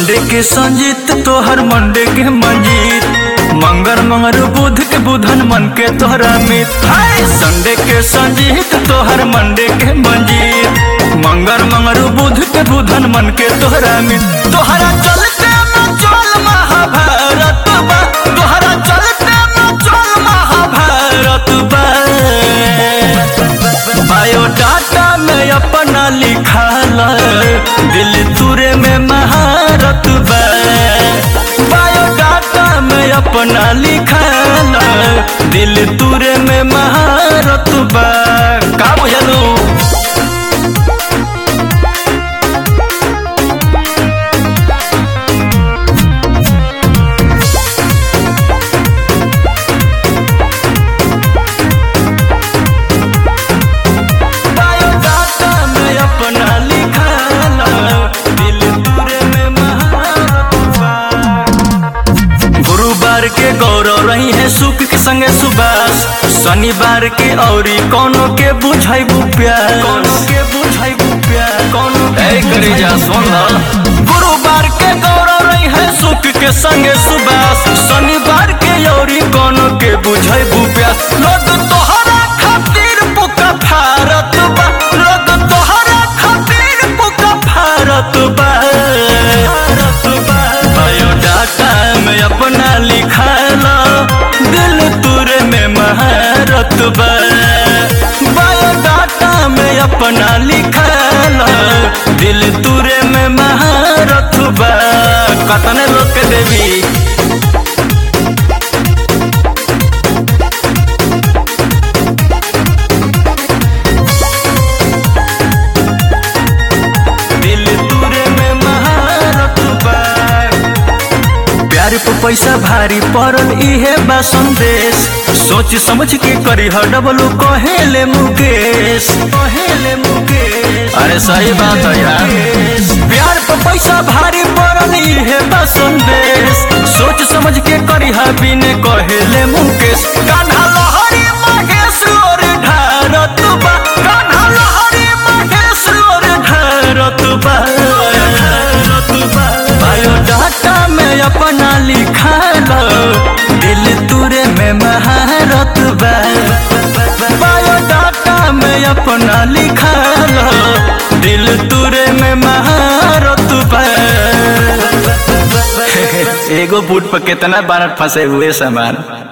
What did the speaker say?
Sunday के संजीत तोहर Monday के मंजीत मंगर मंगर बुध के बुधन मन के तोहरा मित हाय संडे के संजीत तोहर मंडे के मंजीत मंगर मंगर बुध के बुधन मन के तोहरा मित तोहरा चलते में चल महाभारत बा तोहरा चलते में चल महाभारत बा बायोडाटा में अपना लिखाल दिल तुरे में महारत बा बायोडाटा में अपना लिखाल दिल तुरे में महारत बा का बुझलू बायोडाटा में अपना लिखाला दिल तुरे में महारत बा। गुरुवार के गौरव रही है सुख के संगे सुबास शनिवार के औरी कोनो के बुझाइबू प्यार कोनो के बुझाइबू प्यार कोनो के करे जा सुन गुरुवार के गौरव रही है सुख के संगे सुबास शनिवार के औरी कोनो के बुझाइबू प्यार लोग तोहरा खातिर पुका भारत बा लोग तोहरा खातिर पुका भारत बा भारत बा बायोडाटा में अपना लिखाला दिल तुरे में महारत बा बायोडाटा में अपना लिखाला दिल तुरे में महारत बा कतने लोग के देवी दिल तुरे में महारत बा प्यार पे पैसा भारी पड़ल इहे बा संदेश सोच समझ के करी ह डबलू कहेले मुकेश कहेले मुकेश अरे सही बात है यार प्यार पे पैसा भारी पड़ल इहे बा संदेश सोच समझ के करी ह बिने कहेले मुकेश कान्हा लहरी महेश और ढारत बा कान्हा लहरी महेश और ढारत बा ढारत बा बायोडाटा में अपना लिखालो दिल तुरे में महारत बा बायोडाटा में अपना लिखालो दिल तुरे में महारत बा एगो बूट पर कितना बार फंसे हुए सामान